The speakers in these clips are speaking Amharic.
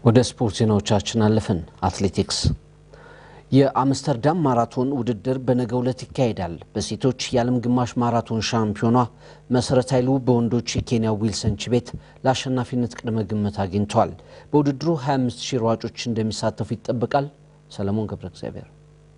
ወደ ስፖርት ዜናዎቻችን አለፍን። አትሌቲክስ የአምስተርዳም ማራቶን ውድድር በነገው ዕለት ይካሄዳል። በሴቶች የዓለም ግማሽ ማራቶን ሻምፒዮኗ መሰረት ኃይሉ በወንዶች የኬንያ ዊልሰን ቺቤት ለአሸናፊነት ቅድመ ግምት አግኝተዋል። በውድድሩ 25 ሺህ ሯጮች እንደሚሳተፉ ይጠበቃል። ሰለሞን ገብረ እግዚአብሔር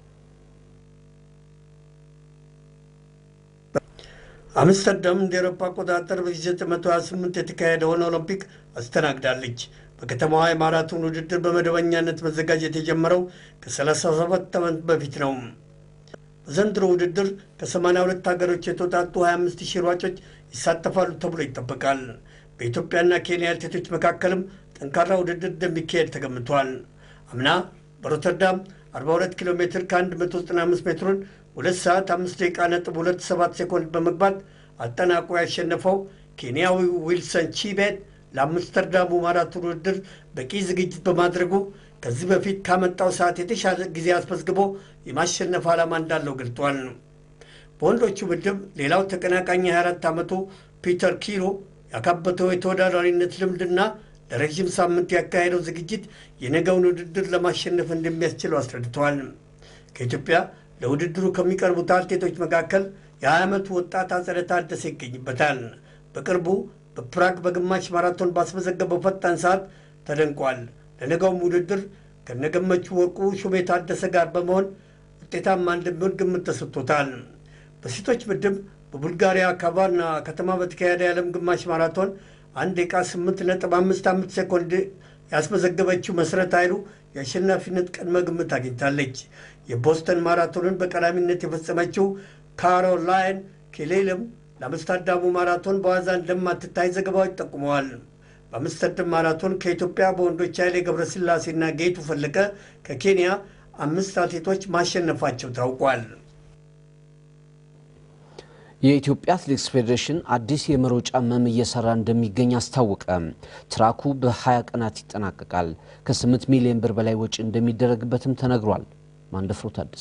አምስተርዳም እንደ ኤሮፓ አቆጣጠር በ1928 የተካሄደውን ኦሎምፒክ አስተናግዳለች። በከተማዋ የማራቶን ውድድር በመደበኛነት መዘጋጀት የጀመረው ከ37 ዓመት በፊት ነው። በዘንድሮ ውድድር ከ82 ሀገሮች የተውጣጡ 25 ሺህ ሯጮች ይሳተፋሉ ተብሎ ይጠበቃል። በኢትዮጵያና ኬንያ አትሌቶች መካከልም ጠንካራ ውድድር እንደሚካሄድ ተገምቷል። አምና በሮተርዳም 42 ኪሎ ሜትር ከ195 ሜትሩን 2 ሰዓት 5 ደቂቃ ነጥብ 27 ሴኮንድ በመግባት አጠናቆ ያሸነፈው ኬንያዊ ዊልሰን ቺቤት ለአምስተርዳሙ ማራቶን ውድድር በቂ ዝግጅት በማድረጉ ከዚህ በፊት ካመጣው ሰዓት የተሻለ ጊዜ አስመዝግቦ የማሸነፍ ዓላማ እንዳለው ገልጧል። በወንዶቹ ምድብ ሌላው ተቀናቃኝ 24 ዓመቱ ፒተር ኪሮ ያካበተው የተወዳዳሪነት ልምድና ለረዥም ሳምንት ያካሄደው ዝግጅት የነገውን ውድድር ለማሸነፍ እንደሚያስችለው አስረድተዋል። ከኢትዮጵያ ለውድድሩ ከሚቀርቡት አትሌቶች መካከል የ20 ዓመቱ ወጣት አጸደ ታደሰ ይገኝበታል። በቅርቡ በፕራግ በግማሽ ማራቶን ባስመዘገበው ፈጣን ሰዓት ተደንቋል። ለነገውም ውድድር ከነገመቹ ወርቁ ሹሜ ታደሰ ጋር በመሆን ውጤታማ እንደሚሆን ግምት ተሰጥቶታል። በሴቶች ምድብ በቡልጋሪያ ካቫና ከተማ በተካሄደ የዓለም ግማሽ ማራቶን አንድ ደቂቃ 8.55 ሴኮንድ ያስመዘገበችው መሰረት ኃይሉ የአሸናፊነት ቅድመ ግምት አግኝታለች። የቦስተን ማራቶንን በቀዳሚነት የፈጸመችው ካሮላይን ኬሌልም ለአምስተርዳሙ ማራቶን በዋዛ እንደማትታይ ዘገባዎች ጠቁመዋል። በአምስተርዳም ማራቶን ከኢትዮጵያ በወንዶች ኃይሌ ገብረስላሴና ጌቱ ፈለቀ ከኬንያ አምስት አትሌቶች ማሸነፋቸው ታውቋል። የኢትዮጵያ አትሌቲክስ ፌዴሬሽን አዲስ የመሮጫ መም እየሰራ እንደሚገኝ አስታወቀ። ትራኩ በ20 ቀናት ይጠናቀቃል። ከ8 ሚሊዮን ብር በላይ ወጪ እንደሚደረግበትም ተነግሯል። ማንደፍሮ ታደሰ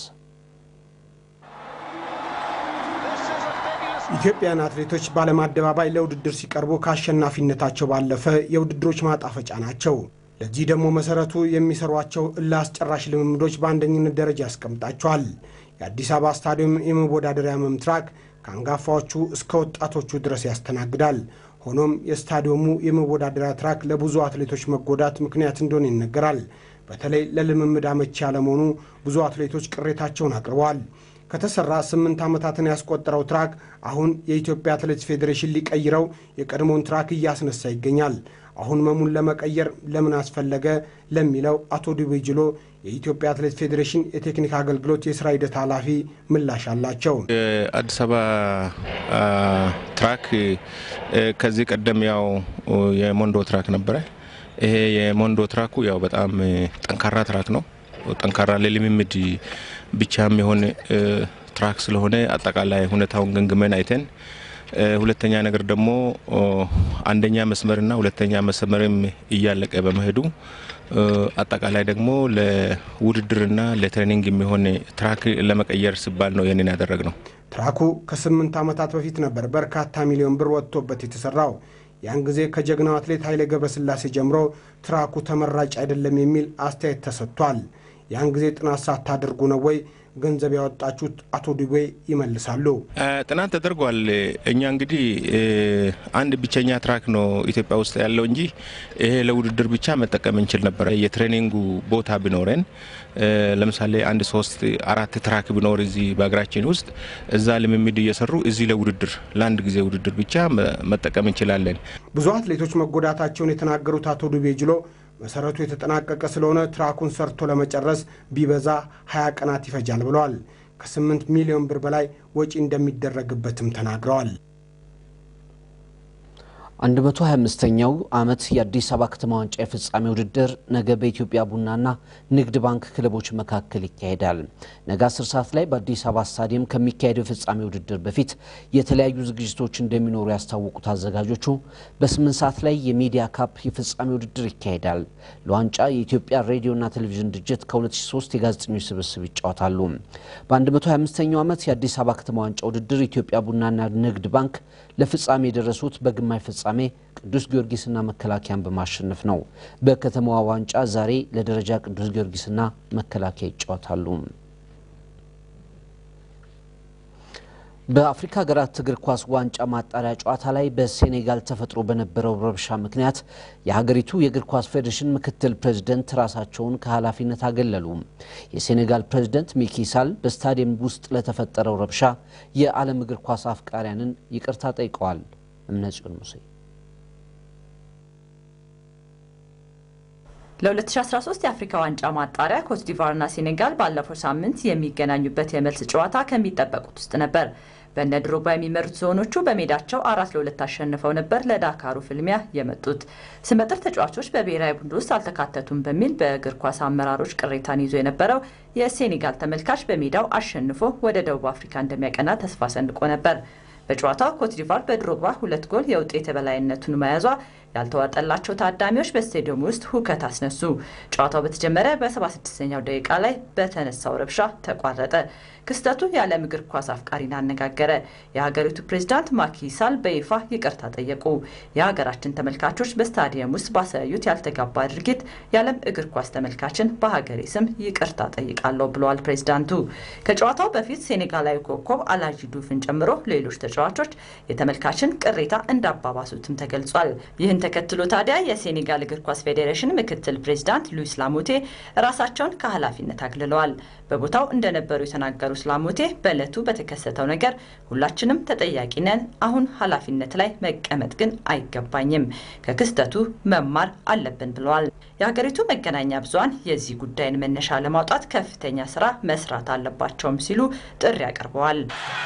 ኢትዮጵያን አትሌቶች በዓለም አደባባይ ለውድድር ሲቀርቡ ከአሸናፊነታቸው ባለፈ የውድድሮች ማጣፈጫ ናቸው። ለዚህ ደግሞ መሰረቱ የሚሰሯቸው እልህ አስጨራሽ ልምምዶች በአንደኝነት ደረጃ ያስቀምጣቸዋል። የአዲስ አበባ ስታዲየም የመወዳደሪያ መም ትራክ ከአንጋፋዎቹ እስከ ወጣቶቹ ድረስ ያስተናግዳል። ሆኖም የስታዲየሙ የመወዳደሪያ ትራክ ለብዙ አትሌቶች መጎዳት ምክንያት እንደሆነ ይነገራል። በተለይ ለልምምድ አመቺ ያለመሆኑ ብዙ አትሌቶች ቅሬታቸውን አቅርበዋል። ከተሰራ ስምንት ዓመታትን ያስቆጠረው ትራክ አሁን የኢትዮጵያ አትሌቲክስ ፌዴሬሽን ሊቀይረው የቀድሞውን ትራክ እያስነሳ ይገኛል። አሁን መሙን ለመቀየር ለምን አስፈለገ ለሚለው አቶ ዱቤ ጅሎ የኢትዮጵያ አትሌቲክስ ፌዴሬሽን የቴክኒክ አገልግሎት የስራ ሂደት ኃላፊ ምላሽ አላቸው። የአዲስ አበባ ትራክ ከዚህ ቀደም ያው የሞንዶ ትራክ ነበረ። ይሄ የሞንዶ ትራኩ ያው በጣም ጠንካራ ትራክ ነው። ጠንካራ ለልምምድ ብቻም የሆነ ትራክ ስለሆነ አጠቃላይ ሁኔታውን ገምግመን አይተን ሁለተኛ ነገር ደግሞ አንደኛ መስመርና ሁለተኛ መስመርም እያለቀ በመሄዱ አጠቃላይ ደግሞ ለውድድርና ለትሬኒንግ የሚሆን ትራክ ለመቀየር ሲባል ነው ይህንን ያደረግ ነው። ትራኩ ከስምንት ዓመታት በፊት ነበር በርካታ ሚሊዮን ብር ወጥቶበት የተሰራው። ያን ጊዜ ከጀግናው አትሌት ኃይሌ ገብረስላሴ ጀምሮ ትራኩ ተመራጭ አይደለም የሚል አስተያየት ተሰጥቷል። ያን ጊዜ ጥናት ሳታደርጉ ነው ወይ ገንዘብ ያወጣችሁት? አቶ ዱቤ ይመልሳሉ። ጥናት ተደርጓል። እኛ እንግዲህ አንድ ብቸኛ ትራክ ነው ኢትዮጵያ ውስጥ ያለው እንጂ ይሄ ለውድድር ብቻ መጠቀም እንችል ነበረ። የትሬኒንጉ ቦታ ቢኖረን ለምሳሌ አንድ ሶስት አራት ትራክ ቢኖር እዚህ በሀገራችን ውስጥ እዛ ልምምድ እየሰሩ እዚህ ለውድድር ለአንድ ጊዜ ውድድር ብቻ መጠቀም እንችላለን። ብዙ አትሌቶች መጎዳታቸውን የተናገሩት አቶ ዱቤ ጅሎ መሰረቱ የተጠናቀቀ ስለሆነ ትራኩን ሰርቶ ለመጨረስ ቢበዛ 20 ቀናት ይፈጃል ብለዋል። ከ8 ሚሊዮን ብር በላይ ወጪ እንደሚደረግበትም ተናግረዋል። 125ኛው ዓመት የአዲስ አበባ ከተማ ዋንጫ የፍጻሜ ውድድር ነገ በኢትዮጵያ ቡናና ንግድ ባንክ ክለቦች መካከል ይካሄዳል። ነገ 10 ሰዓት ላይ በአዲስ አበባ ስታዲየም ከሚካሄደው የፍጻሜ ውድድር በፊት የተለያዩ ዝግጅቶች እንደሚኖሩ ያስታወቁት አዘጋጆቹ በ8 ሰዓት ላይ የሚዲያ ካፕ የፍጻሜ ውድድር ይካሄዳል። ለዋንጫ የኢትዮጵያ ሬዲዮና ቴሌቪዥን ድርጅት ከ2003 የጋዜጠኞች ስብስብ ይጫወታሉ። በ125ኛው ዓመት የአዲስ አበባ ከተማ ዋንጫ ውድድር ኢትዮጵያ ቡናና ንግድ ባንክ ለፍጻሜ የደረሱት በግማሽ ፍጻሜ ቅዱስ ጊዮርጊስና መከላከያን በማሸነፍ ነው። በከተማዋ ዋንጫ ዛሬ ለደረጃ ቅዱስ ጊዮርጊስና መከላከያ ይጫወታሉ። በአፍሪካ ሀገራት እግር ኳስ ዋንጫ ማጣሪያ ጨዋታ ላይ በሴኔጋል ተፈጥሮ በነበረው ረብሻ ምክንያት የሀገሪቱ የእግር ኳስ ፌዴሬሽን ምክትል ፕሬዝደንት ራሳቸውን ከኃላፊነት አገለሉ። የሴኔጋል ፕሬዝደንት ሚኪ ሳል በስታዲየም ውስጥ ለተፈጠረው ረብሻ የዓለም እግር ኳስ አፍቃሪያንን ይቅርታ ጠይቀዋል። እምነጽዮን ሙሴ ለ2013 የአፍሪካ ዋንጫ ማጣሪያ ኮትዲቫርና ሴኔጋል ባለፈው ሳምንት የሚገናኙበት የመልስ ጨዋታ ከሚጠበቁት ውስጥ ነበር። በእነ ድሮግባ የሚመሩት ዞኖቹ በሜዳቸው አራት ለሁለት አሸንፈው ነበር ለዳካሩ ፍልሚያ የመጡት። ስመጥር ተጫዋቾች በብሔራዊ ቡድን ውስጥ አልተካተቱም በሚል በእግር ኳስ አመራሮች ቅሬታን ይዞ የነበረው የሴኔጋል ተመልካች በሜዳው አሸንፎ ወደ ደቡብ አፍሪካ እንደሚያቀና ተስፋ ሰንቆ ነበር። በጨዋታው ኮትዲቫር በድሮግባ ሁለት ጎል የውጤት የበላይነቱን መያዟ ያልተዋጠላቸው ታዳሚዎች በስቴዲየም ውስጥ ሁከት አስነሱ። ጨዋታው በተጀመረ በ76ኛው ደቂቃ ላይ በተነሳው ረብሻ ተቋረጠ። ክስተቱ የዓለም እግር ኳስ አፍቃሪን አነጋገረ። የሀገሪቱ ፕሬዝዳንት ማኪ ሳል በይፋ ይቅርታ ጠየቁ። የሀገራችን ተመልካቾች በስታዲየም ውስጥ ባሳዩት ያልተጋባ ድርጊት የዓለም እግር ኳስ ተመልካችን በሀገሬ ስም ይቅርታ ጠይቃለሁ ብለዋል ፕሬዝዳንቱ። ከጨዋታው በፊት ሴኔጋላዊ ኮከብ አላጂ ዱፍን ጨምሮ ሌሎች ተጫዋቾች የተመልካችን ቅሬታ እንዳባባሱትም ተገልጿል። ይህን ተከትሎ ታዲያ የሴኔጋል እግር ኳስ ፌዴሬሽን ምክትል ፕሬዚዳንት ሉዊስ ላሞቴ ራሳቸውን ከኃላፊነት አግልለዋል። በቦታው እንደነበሩ የተናገሩት ላሞቴ በዕለቱ በተከሰተው ነገር ሁላችንም ተጠያቂ ነን። አሁን ኃላፊነት ላይ መቀመጥ ግን አይገባኝም። ከክስተቱ መማር አለብን ብለዋል። የሀገሪቱ መገናኛ ብዙኃን የዚህ ጉዳይን መነሻ ለማውጣት ከፍተኛ ስራ መስራት አለባቸውም ሲሉ ጥሪ አቅርበዋል።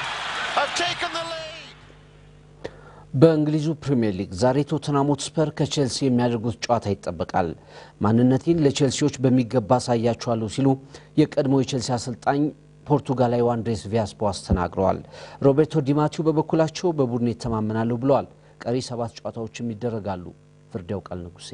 በእንግሊዙ ፕሪምየር ሊግ ዛሬ ቶተንሃም ሆትስፐር ከቼልሲ የሚያደርጉት ጨዋታ ይጠበቃል። ማንነቴን ለቼልሲዎች በሚገባ አሳያቸዋለሁ ሲሉ የቀድሞ የቼልሲ አሰልጣኝ ፖርቱጋላዊ አንድሬስ ቪያስ ቦዋስ ተናግረዋል። ሮቤርቶ ዲማቲው በበኩላቸው በቡድን ይተማመናሉ ብለዋል። ቀሪ ሰባት ጨዋታዎችም ይደረጋሉ። ፍርድ ያውቃል ንጉሴ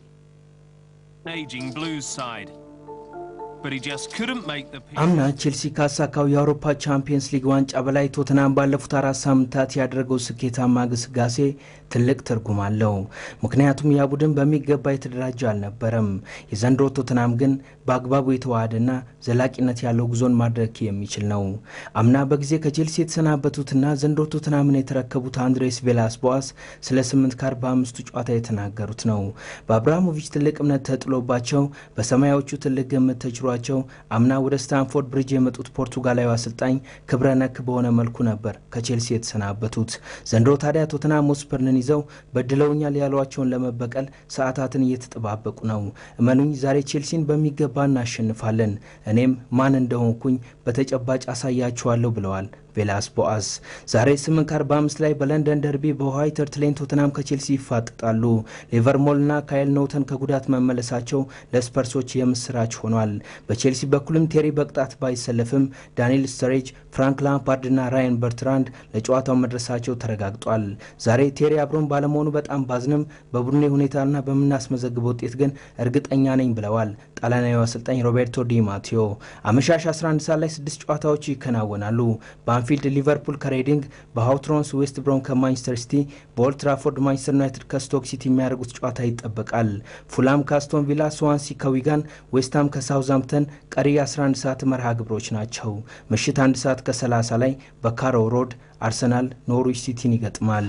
አምና ቼልሲ ካሳካው የአውሮፓ ቻምፒየንስ ሊግ ዋንጫ በላይ ቶትናም ባለፉት አራት ሳምንታት ያደረገው ስኬታማ ግስጋሴ ትልቅ ትርጉም አለው። ምክንያቱም ያ ቡድን በሚገባ የተደራጀ አልነበረም። የዘንድሮ ቶትናም ግን በአግባቡ የተዋሃደና ዘላቂነት ያለው ጉዞን ማድረግ የሚችል ነው። አምና በጊዜ ከቼልሲ የተሰናበቱትና ዘንድሮ ቶትናምን የተረከቡት አንድሬስ ቬላስ ቦዋስ ስለ ስምንት ከአርባ አምስቱ ጨዋታ የተናገሩት ነው። በአብርሃሞቪች ትልቅ እምነት ተጥሎባቸው በሰማያዎቹ ትልቅ ግምት ተችሯቸው አምና ወደ ስታንፎርድ ብሪጅ የመጡት ፖርቱጋላዊ አሰልጣኝ ክብረ ነክ በሆነ መልኩ ነበር ከቼልሲ የተሰናበቱት። ዘንድሮ ታዲያ ቶትናም ሆትስፐርን ይዘው በድለውኛል ያሏቸውን ለመበቀል ሰዓታትን እየተጠባበቁ ነው። እመኑኝ ዛሬ ቼልሲን በሚገባ እናሸንፋለን፣ እኔም ማን እንደሆንኩኝ በተጨባጭ አሳያችኋለሁ ብለዋል ቬላስ ቦአስ ዛሬ 8 ከ45 ላይ በለንደን ደርቢ በዋይት ሃርት ሌን ቶትናም ከቼልሲ ይፋጠጣሉ። ሊቨርሞልና ካይል ኖውተን ከጉዳት መመለሳቸው ለስፐርሶች የምስራች ሆኗል። በቼልሲ በኩልም ቴሪ በቅጣት ባይሰለፍም ዳንኤል ስተሬጅ፣ ፍራንክ ላምፓርድና ራያን በርትራንድ ለጨዋታው መድረሳቸው ተረጋግጧል። ዛሬ ቴሪ አብሮን ባለመሆኑ በጣም ባዝንም በቡድኔ ሁኔታና በምናስመዘግበው ውጤት ግን እርግጠኛ ነኝ ብለዋል ጣሊያናዊ አሰልጣኝ ሮቤርቶ ዲ ማቴዮ። አመሻሽ 11 ሰዓት ላይ ስድስት ጨዋታዎች ይከናወናሉ። በአንፊልድ ሊቨርፑል ከሬዲንግ፣ በሃውትሮንስ ዌስት ብሮም ከማንቸስተር ሲቲ፣ በኦልድ ትራፎርድ ማንቸስተር ዩናይትድ ከስቶክ ሲቲ የሚያደርጉት ጨዋታ ይጠበቃል። ፉላም ከአስቶን ቪላ፣ ስዋንሲ ከዊጋን፣ ዌስትሃም ከሳውዛምፕተን ቀሪ 11 ሰዓት መርሃ ግብሮች ናቸው። ምሽት አንድ ሰዓት ከ30 ላይ በካሮ ሮድ አርሰናል ኖርዊች ሲቲን ይገጥማል።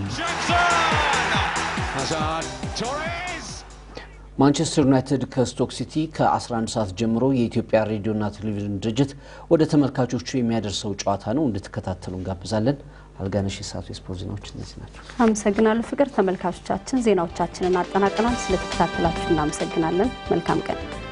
ማንቸስተር ዩናይትድ ከስቶክ ሲቲ ከ11 ሰዓት ጀምሮ የኢትዮጵያ ሬዲዮና ቴሌቪዥን ድርጅት ወደ ተመልካቾቹ የሚያደርሰው ጨዋታ ነው። እንድትከታተሉ እንጋብዛለን። አልጋነሽ የሰዓቱ የስፖርት ዜናዎች እነዚህ ናቸው። አመሰግናለሁ ፍቅር። ተመልካቾቻችን ዜናዎቻችንን አጠናቀናል። ስለተከታተላችሁ እናመሰግናለን። መልካም ቀን